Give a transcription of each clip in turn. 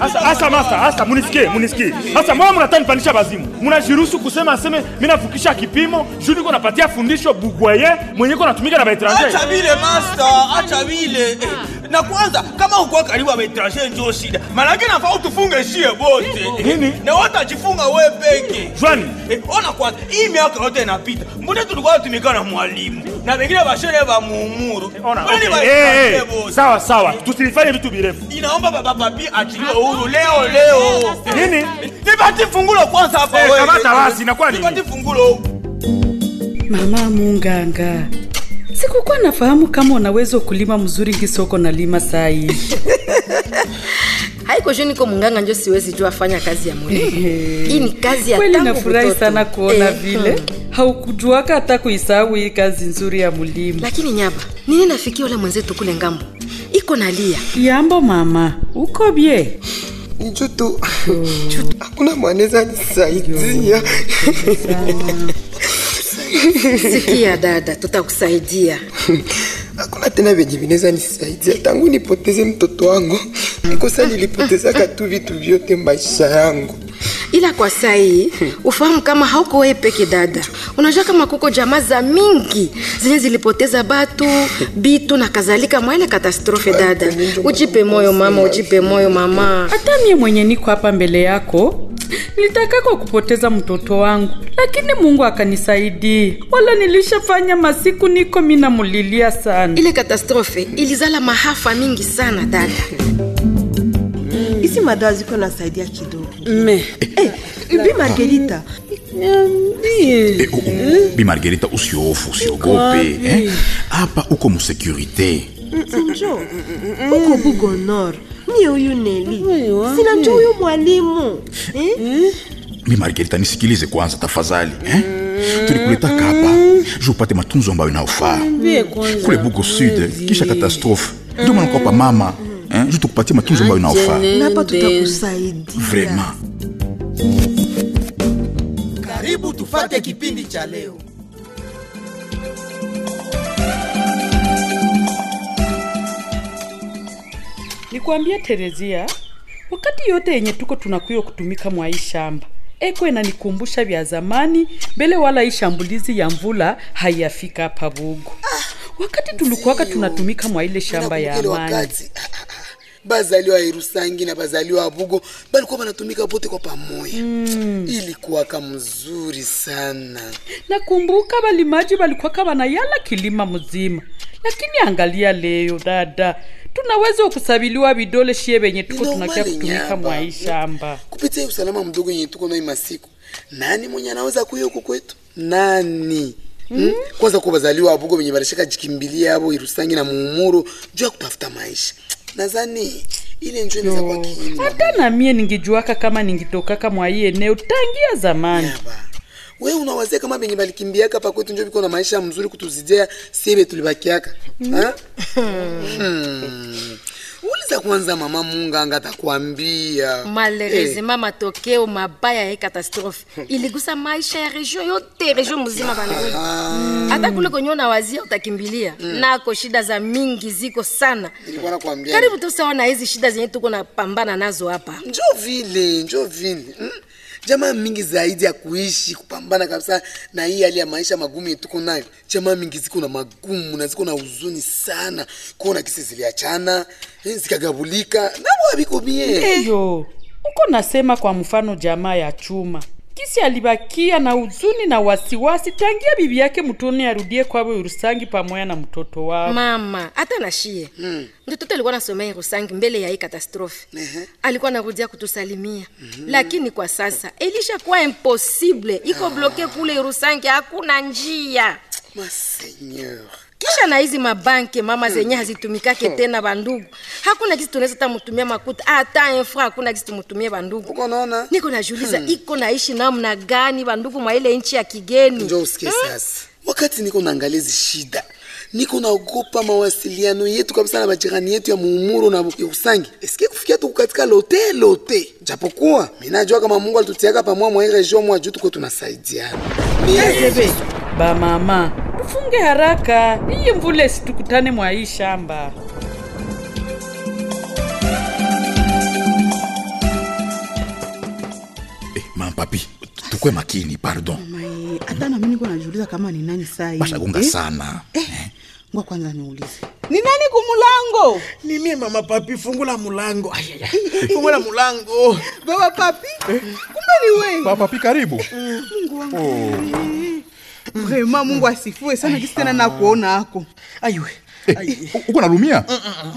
Asa asa masa asa munisikie munisikie. Asa mbona mnataka nipandisha bazimu? Mnajiruhusu kusema aseme mimi navukisha kipimo, juu niko napatia fundisho bugwaye mwenye ko natumika na baetranger. acha vile master acha vile eh, na kwanza kama ukuwa karibu ya betranger njo shida manake nafaa utufunge shie bote Nini? na watajifunga we peke Jwani. Eh, ona kwanza hii miaka yote inapita mbona tulikuwa tumika na mwalimu na wengine bashere ba muumuru Ona. Mbona ni Okay. ba Eh, eh, etranger bote? Sawa sawa. Tusilifanye vitu virefu. inaomba baba papi achiliwe huru leo leo Nini? nipati fungulo kwanza hapa Eh, wewe. kamata basi, inakuwa nini? nipati fungulo Mama Munganga, sikukuwa nafahamu kama unaweza kulima mzuri kisoko na lima saa hii. haiko juu niko munganga njo siwezi jua fanya kazi ya mwili hii ni kazi ya Kweli tangu nafurahi butoto. sana kuona Eh, vile hmm. haukujuaka hata kuisahau hii kazi nzuri ya mulimo. lakini nyaba nini nafikia ule mwenzetu kule ngambo iko nalia Yambo mama, uko bie? nicho tu hakuna mwanaweza nisaidia sikia dada tutakusaidia hakuna tena venye vinaweza nisaidia tangu nipoteze mtoto wangu nikosa nilipotezaka tu vitu vyote maisha yangu ila kwa sai ufahamu kama hauko wewe peke dada unajua kama kuko jamaa za mingi zenye zilipoteza batu bitu na kadhalika mwa ile katastrofe dada ujipe moyo mama ujipe moyo mama Hata mie mwenye niko hapa mbele yako nilitakako kupoteza mtoto wangu, lakini Mungu akanisaidia. Wala nilishafanya masiku niko mina mulilia sana. ile katastrofe ilizala mahafa mingi sana dada hizi madawa ziko nasaidia kidogo Me. Eh, bi margerita Eh, oh, oh, bi margarita usiofu usiogope eh? hapa uko musekurite njo uko bugo nor mie huyu neli sinajua huyu mwalimu eh? mi margarita nisikilize kwanza tafadhali eh? tulikuletaka hapa ju upate matunzo ambayo inayofaa kule bugo sud kisha katastrofe ndio maana kwapa mama eh? ju tukupatie matunzo ambayo inayofaa na hapa tutakusaidia vraiment karibu tufate kipindi cha leo Nikwambia Terezia, wakati yote yenye tuko tunakuyo kutumika mwa hii shamba eko inanikumbusha vya zamani mbele, wala hii shambulizi ya mvula haiyafika hapa Bugu. Wakati tulikuwaka tunatumika mwa ile shamba ya Nakumbuka ile amani. wakati bazaliwa irusangi na bazaliwa bugo balikuwa banatumika bote kwa pamoja mm. ilikuwaka mzuri sana Nakumbuka balimaji balikuwaka banayala kilima mzima, lakini angalia leo dada, tunaweza kusabiliwa vidole shie benye tuko Ni tunakia normali kutumika nyamba. mwa hii shamba. kupitia hii usalama mdogo yenye tuko nayo masiku nani mwenye anaweza kuya huko kwetu nani Mm? kwanza kuwa bazaliwa abugo benye balishaka jikimbilia abo irusangi na muumuru juu ya kutafuta maisha nadhani ile njo inaweza kuwa kiini Hata na mie ningijuaka kama ningitokaka mwa hii eneo tangia zamani. Yaba. we unawazia kama benye balikimbiaka pa kwetu njo biko na maisha mzuri kutuzidia siebe tulibakiaka Ha? Hmm. uliza kwanza mama munganga atakwambia malheureusement matokeo mabaya ya hii katastrofe iligusa maisha ya region yote region mzima bandugu hata kule kwenye unawazia utakimbilia nako shida za mingi ziko sana nilikuwa nakwambia karibu tu sawa na hizi shida zenye tuko napambana nazo hapa njo vile njo vile mm? jamaa mingi zaidi ya kuishi kupambana kabisa na hii hali ya maisha magumu yetu tuko nayo jamaa mingi ziko na magumu na ziko na huzuni sana kuona kisi ziliachana eh, zikagabulika nabo abiko bie Eyo, uko nasema kwa mfano jamaa ya chuma kisi alibakia na huzuni na wasiwasi tangia bibi yake mtoni arudie kwabo Urusangi pamoja na mtoto wao. mama hata na shie mtoto alikuwa nasomea rusangi mbele ya hii katastrofe Ehe. alikuwa narudia kutusalimia lakini kwa sasa ilishakuwa impossible iko bloke kule rusangi hakuna njia maseigneur kisha na hizi mabanke mama zenye hazitumikake tena bandugu hakuna kisi tunaweza ta mutumia makuta hata infra hakuna kisi tumutumie bandugu uko naona niko najuliza iko naishi namna gani bandugu mwa ile nchi ya kigeni njo usikie sasa wakati niko naangalia hizi shida niko naogopa mawasiliano yetu kabisa na majirani yetu ya muumuro na ya usangi esikie kufikia tuku katika lote lote japokuwa minajua kama mungu alitutiaka pamoja mwa hii region mwa juu tuko tunasaidiana Ezebe, ba mama, tufunge haraka iyi mvule situkutane mwa hii shamba. papi tukwe makini pardon Mai, hata nami niko najiuliza kama ni nani saa hii. bashagonga Eh? sana Ngoja kwanza niulize. Ni nani kumulango? ni mie mama papi fungula mulango Ai, ai, ai. fungula mulango Baba papi? Kumbe ni wewe. Papa papi karibu Mungu wangu. Vrema Mungu asifiwe sana kisi tena na kuona hako. aiwe Eh, uko nalumia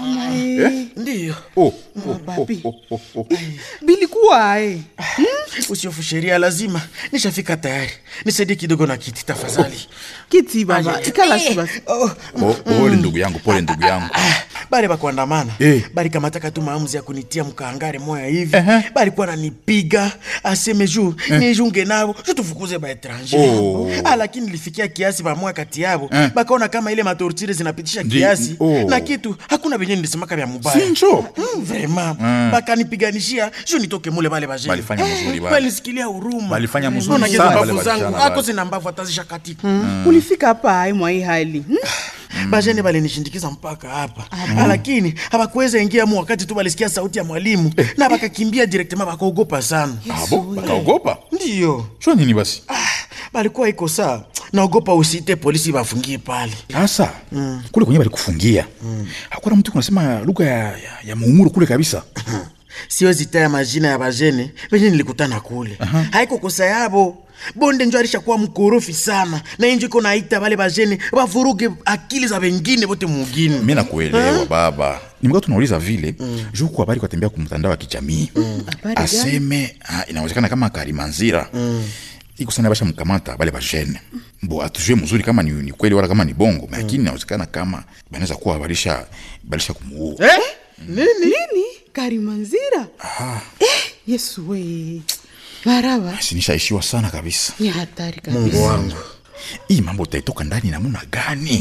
ndiyo Oh, oh, oh, papi. oh, oh, oh. Bilikuwa ae. usiofu sheria lazima nishafika tayari nisaidie kidogo na kiti tafadhali Kiti baba, ikala si basi. oh, Oh, pole ndugu yangu pole ndugu yangu ah, bali bakuandamana Eh. bali kamataka tu maamuzi ya kunitia mkaangare moya hivi Ehe. balikuwa nanipiga aseme juu nijunge nabo ju tufukuze baetranger Oh. ah, lakini nilifikia kiasi bamoya kati yabo Eh. bakaona kama ile matortire zinapitisha Ndi- kiasi oh. na kitu hakuna venye nilisemaka vya mubaya Sincho. mm, vraiment bakanipiganishia ju nitoke mule bale bajeni Balifanya mzuri bale. balisikilia huruma Balifanya mzuri Ona giza sana mbavu bale zangu basichana ako bale. zina mbavu atazisha katika Ulifika hapa ae mwa hii hali. Hmm? bajene balinishindikiza mpaka hapa lakini hawakuweza ingia mu wakati tu balisikia sauti ya mwalimu na bakakimbia direktema bakaogopa sana abo bakaogopa ndiyo shwa nini basi ah, balikuwa iko saa naogopa usite polisi bafungie pale sasa kule kwenye balikufungia hakuna mtu kunasema lugha ya, ya, ya muumuru kule kabisa siwezi taya majina ya bajene venye nilikutana kule haiko kosa yabo bonde njo alishakuwa mkorofi sana na injo iko naita bale bajene bavuruge akili za wengine bote mugini mi nakuelewa baba nimekuwa tunauliza vile juu ku habari kwatembea kumtandao wa kijamii aseme ah, inawezekana kama karimanzira iko sana basha mkamata bale bajene bo atujue mzuri kama ni, ni kweli wala kama ni bongo lakini inawezekana kama banaweza kuwa balisha balisha kumuua eh? Nini? Nini? Karimanzira? Eh, Yesu we. Maraba. sinishaishiwa sana kabisa Ni hatari kabisa. mungu wangu hii mambo utaitoka ndani namuna gani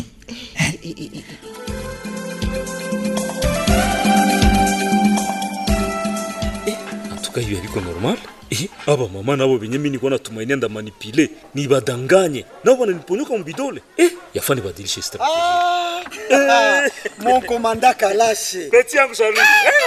atuka hiyo aliko normal eh, aba mama nabo benye mimi niko natumainia nda manipule nibadanganye nabo bananiponyoka mubidole eh, yafaa nibadilishe strategie mon komanda kalashe peti yangu Charlie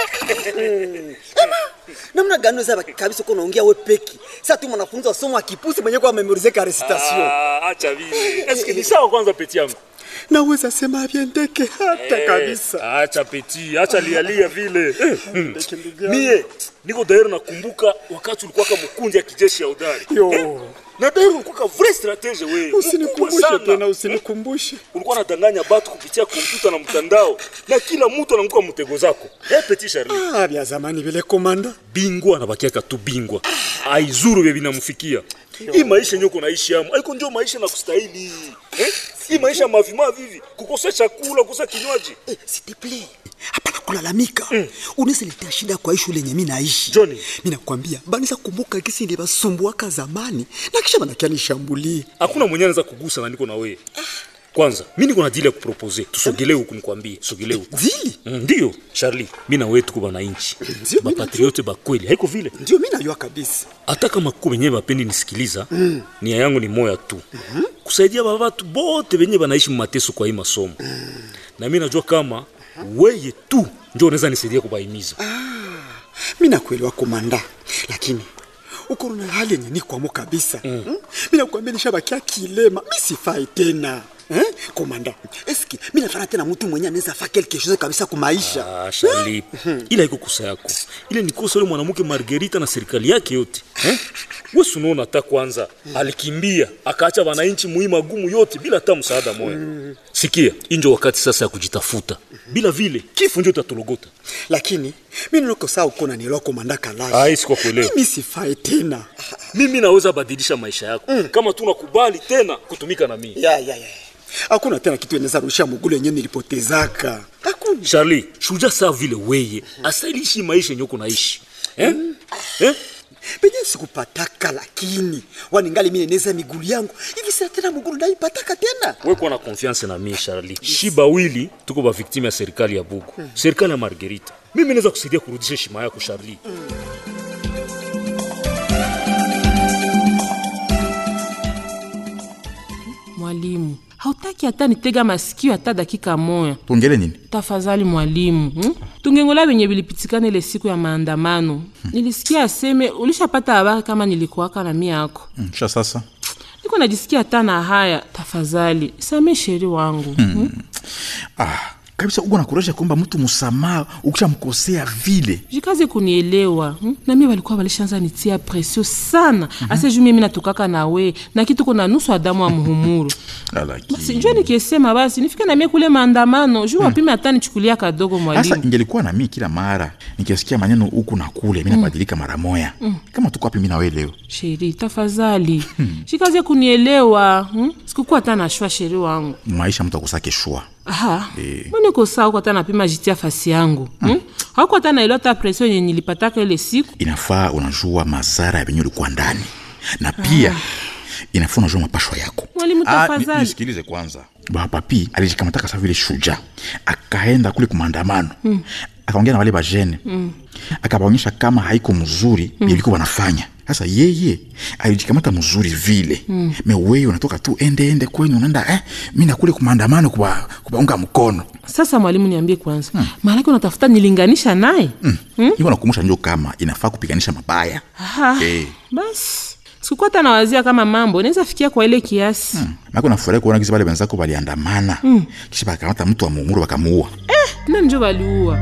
namna gani weza kabisa uko naongea we peki sa tu mwanafunzi wa somo akipusi mwenye kwa memorize ka recitation Ah, acha vile eske ni sawa kwanza peti yangu naweza sema vyendeke hata Eh, kabisa acha peti acha lialia vile Eh, hmm. Ndeke ndugu yangu. mie niko dairo nakumbuka wakati ulikuwa kama mkundi ya kijeshi ya udari Yo. na dairo ulikuwa ka vrai stratege we Mkubwa usinikumbushe sana. tena usinikumbushe ulikuwa nadanganya batu kupitia kompyuta na mtandao na kila mtu ananguka mtego zako eh, petit Charlie ah, vya zamani vile komanda bingwa anabakiaka tu bingwa aizuru vye vinamfikia hii maisha yenye uko naishi amo aiko ndio maisha na kustahili eh? hii maisha mavimavi hivi kukosa chakula kukosa kinywaji eh, siteple hapana kulalamika mm. unaweza shida kwa hii shule yenye mi naishi Johnny. mi nakwambia banaweza kumbuka gisi ndibasumbuaka zamani na kisha banakia nishambulie hakuna mwenye anaweza kugusa na niko na wewe kwanza mi niko na dili ya kupropose tusogelee huku nikwambie sogelee huku dili Mm, ndiyo charli mi na wewe tuko bananchi Ndio, mi bapatriote bakweli haiko vile ndio mi najua kabisa hata kama kuko benye bapendi nisikiliza mm. nia yangu ni moya tu mm-hmm. kusaidia bavatu bote benye banaishi mumateso kwa hii masomo mm. na mi najua kama weye tu njo unaweza nisaidia kubaimiza mi nakuelewa komanda lakini uko na hali yenye nikwamo kabisa mm. hmm? mi nakwambia nishabakia kilema mi sifai tena eh? komanda eski mi nafana tena mtu mwenye anaweza fa quelque chose kabisa kumaisha Ah, Charli, ila iko kosa yako. Ile ni kosa ule mwanamke Margarita na serikali yake yote. Eh? Wewe si unaona hata kwanza alikimbia akaacha wananchi muhimu magumu yote bila hata msaada moja. Sikia, injo wakati sasa ya kujitafuta. Bila vile kifo ndio tatologota. lakini mi niloko saa uko nanielewa komanda kalashi Ah, sikuwa kuelewa. mimi sifai tena Mimi naweza badilisha maisha yako kama tu nakubali tena kutumika na mimi. ya, ya, ya. hakuna tena kitu eneza rusha mugulu yenye nilipotezaka hakuna Charlie, shuja saa vile weye asailishi maisha yenye uko naishi. Eh? Eh? penye sikupataka lakini waningali mi neneza migulu yangu hivi sina tena mugulu naipataka tena we kuwa na confiance na mie Charlie. Shiba wili tuko ba victime ya serikali ya Bugu, serikali ya Margarita. Mimi naweza kusaidia kurudisha heshima yako Charlie. Mwalimu, hautaki hata nitega masikio hata dakika moya tuongele nini tafadhali mwalimu hmm? tungengola venye vilipitikana ile siku ya maandamano hmm. nilisikia aseme ulishapata habari kama nilikuwaka na mia yako mm, sha sasa niko najisikia hata na haya tafadhali same sheri wangu Hmm. hmm? ah, kabisa uko nakuresha kwamba mtu msamaha ukishamkosea vile jikaze kunielewa hmm? na mie walikuwa walishaanza nitia presio sana mm-hmm. ase juu mimi natukaka na we na kitu kuna nusu adamu wa muhumuru basi njua nikisema basi nifike na mie kule maandamano juu wapime hata nichukulia kadogo sasa mwalimu ingelikuwa na mii kila mara nikisikia maneno huku na kule mi nabadilika mara moya Mm. kama tuko wapi mi nawe leo sheri tafadhali jikaze kunielewa hmm? sikukuwa hata nashwa sheri wangu maisha mtu akusake shua aha Eh. mbona uko sawa huko hata napima jitia fasi yangu hmm? hauko hata naelewa hata presio yenye nilipataka ile siku inafaa unajua madhara ya venye ulikuwa ndani na pia inafaa unajua mapashwa yako mwalimu Ah, ni- tafadhali nisikilize kwanza bapapi alijikamataka sa vile shuja akaenda kule kumaandamano Mm. akaongea na wale bajene Mm. akabaonyesha kama haiko mzuri Mm. mm. iliko wanafanya sasa yeye alijikamata mzuri vile Mm. me wewe unatoka tu ende ende kwenyu unaenda eh, mi nakule kumaandamano kuba, kubaunga mkono sasa mwalimu niambie kwanza hmm. maanake unatafuta nilinganisha naye mm. iko nakumbusha njo kama inafaa kupiganisha mabaya Aha. Eh. basi sikukuwa hata nawazia kama mambo inaweza fikia kwa ile kiasi hmm. mako nafurahi kuona kisi wale wenzako waliandamana Mm. kisha bakakamata mtu wa munguru wakamuua nani njo waliua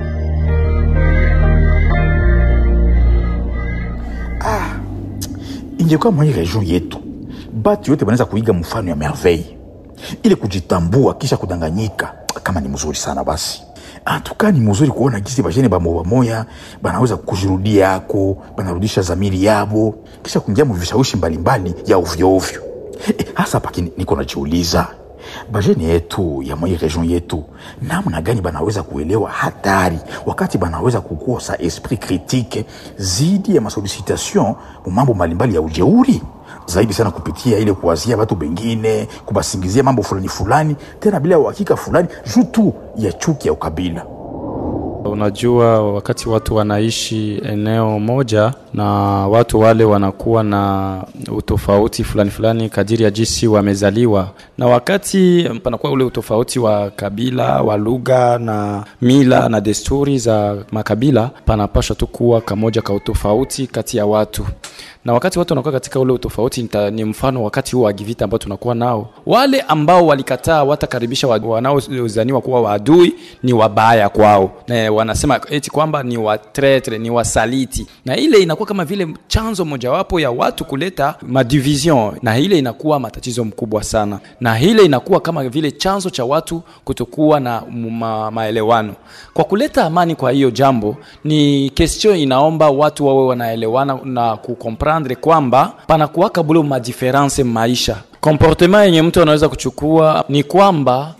ingekuwa mwa hii region yetu batu yote banaweza kuiga mfano ya merveille ili kujitambua kisha kudanganyika kama ni mzuri sana basi antuka ni mzuri kuona gisi bajene bamoya moya banaweza kujirudia yako banarudisha zamiri yabo kisha kuingia muvishawishi mbalimbali ya ovyoovyo e, hasa paki niko najiuliza bajene yetu ya mwa hii region yetu namna gani banaweza kuelewa hatari wakati banaweza kukosa esprit critique zidi ya masolicitation mu mambo mbalimbali ya ujeuri zaidi sana kupitia ile kuwazia watu bengine kubasingizia mambo fulani fulani tena bila uhakika fulani juu tu ya chuki ya ukabila Unajua, wakati watu wanaishi eneo moja na watu wale wanakuwa na utofauti fulani fulani kadiri ya jinsi wamezaliwa, na wakati panakuwa ule utofauti wa kabila, wa lugha na mila na desturi za makabila, panapashwa tu kuwa kamoja ka utofauti kati ya watu na wakati watu wanakuwa katika ule utofauti nita, ni mfano wakati huu wa givita ambao tunakuwa nao, wale ambao walikataa watakaribisha wa- wanaozaniwa kuwa waadui ni wabaya kwao, na wanasema eti kwamba ni watretre, ni wasaliti, na ile inakuwa kama vile chanzo mojawapo ya watu kuleta madivision, na ile inakuwa matatizo mkubwa sana, na ile inakuwa kama vile chanzo cha watu kutokuwa na ma, maelewano. Kwa kuleta amani kwa hiyo jambo, ni question inaomba watu wawe wanaelewana na kukomprendre kwamba panakuwaka bule madiference maisha. Comportement yenye mtu anaweza kuchukua ni kwamba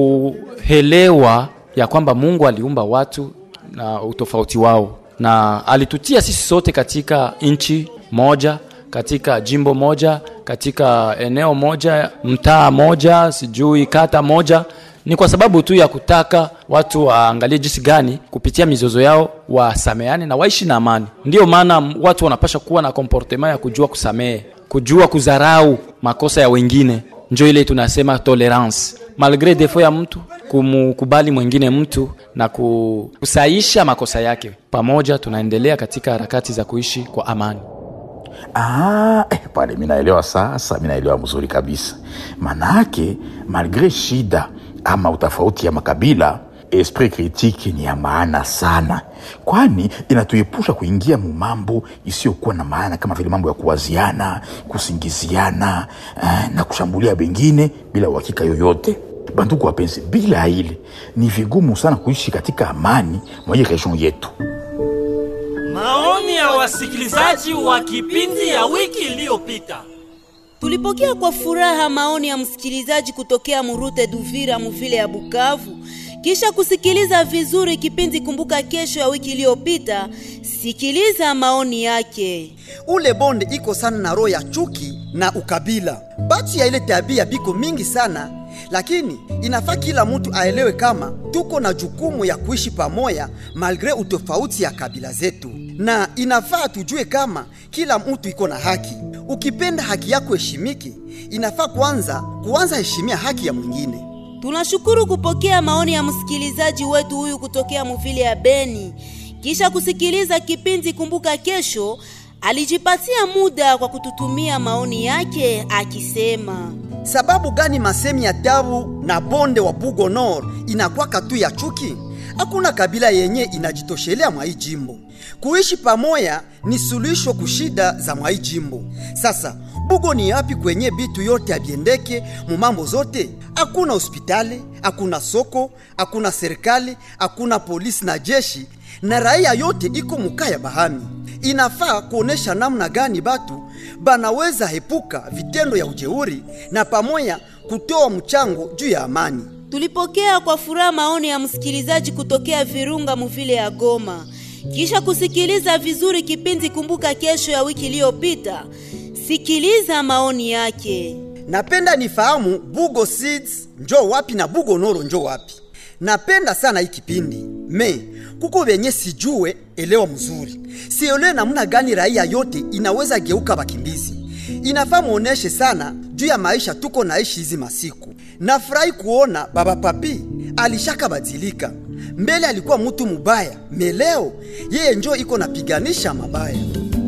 kuelewa ya kwamba Mungu aliumba watu na utofauti wao na alitutia sisi sote katika nchi moja katika jimbo moja katika eneo moja mtaa moja sijui kata moja ni kwa sababu tu ya kutaka watu waangalie jinsi gani kupitia mizozo yao wasameane na waishi na amani ndiyo maana m- watu wanapasha kuwa na komportema ya kujua kusamehe kujua kudharau makosa ya wengine njo ile tunasema tolerance malgre defo ya mtu kumkubali mwingine mtu na ku- kusaisha makosa yake pamoja tunaendelea katika harakati za kuishi kwa amani Ah, eh, pale mi naelewa sasa, mi naelewa mzuri kabisa. Manake malgre shida ama utofauti ya makabila, esprit critique ni ya maana sana, kwani inatuepusha kuingia mu mambo isiyokuwa na maana kama vile mambo ya kuwaziana, kusingiziana eh, na kushambulia wengine bila uhakika yoyote. Bandugu wapenzi, bila ile ni vigumu sana kuishi katika amani mwa hii region yetu. Maoni ya wasikilizaji wa kipindi ya wiki iliyopita. Tulipokea kwa furaha maoni ya msikilizaji kutokea Murute Duvira muvile ya Bukavu. Kisha kusikiliza vizuri kipindi Kumbuka Kesho ya wiki iliyopita, sikiliza maoni yake. ule bonde iko sana na roho ya chuki na ukabila. Batu ya ile tabia biko mingi sana, lakini inafaa kila mtu aelewe kama tuko na jukumu ya kuishi pamoja malgre utofauti ya kabila zetu, na inafaa tujue kama kila mtu iko na haki. Ukipenda haki yako heshimiki, inafaa kwanza kuanza heshimia haki ya mwingine. Tunashukuru kupokea maoni ya msikilizaji wetu huyu kutokea muvile ya Beni. Kisha kusikiliza kipindi Kumbuka Kesho, alijipatia muda kwa kututumia maoni yake akisema, sababu gani masemi ya tabu na bonde wa Bugo Nord inakwaka tu ya chuki? Hakuna kabila yenye inajitoshelea mwa hii jimbo. Kuishi pamoja ni suluhisho kushida za mwa hii jimbo. Sasa Bugo ni yapi kwenye bitu yote abiendeke mu mambo zote? Hakuna hospitali, hakuna soko, hakuna serikali, hakuna polisi na jeshi, na raia yote iko mukaya bahami. Inafaa kuonesha namna gani batu banaweza hepuka vitendo ya ujeuri na pamoja kutoa mchango juu ya amani. Tulipokea kwa furaha maoni ya msikilizaji kutokea Virunga muvile ya Goma. Kisha kusikiliza vizuri kipindi Kumbuka Kesho ya wiki iliyopita, sikiliza maoni yake. Napenda nifahamu Bugo Seeds njo wapi na Bugo Noro njo wapi. Napenda sana hii kipindi me kuko venye sijue elewa mzuri, sielewe namna gani raia yote inaweza geuka bakimbizi. Inafaa muoneshe sana juu ya maisha tuko naishi hizi masiku. Nafurahi kuona baba papi alishaka badilika. Mbele alikuwa mtu mubaya, meleo yeye njo iko napiganisha mabaya.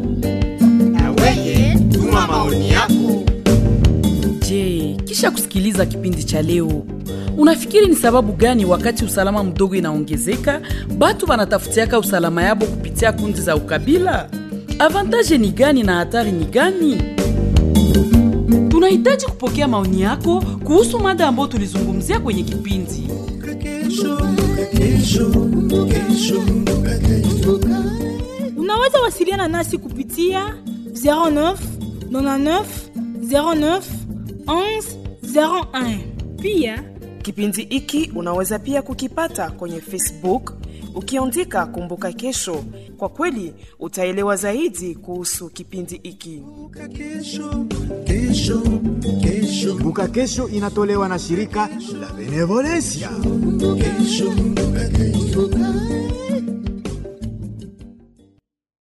Weye, tuma maoni yako. Je, kisha kusikiliza kipindi cha leo unafikiri ni sababu gani wakati usalama mdogo inaongezeka batu banatafutiaka usalama yabo kupitia kundi za ukabila? Avantaje ni gani na hatari ni gani? Tunahitaji kupokea maoni yako kuhusu mada ambayo tulizungumzia kwenye kipindi. Unaweza wasiliana nasi kupitia 09 99 09 11 01. Pia Kipindi hiki unaweza pia kukipata kwenye Facebook ukiandika Kumbuka Kesho. Kwa kweli utaelewa zaidi kuhusu kipindi hiki. Kumbuka Kesho inatolewa na shirika la Benevolencia. Kesho, kesho.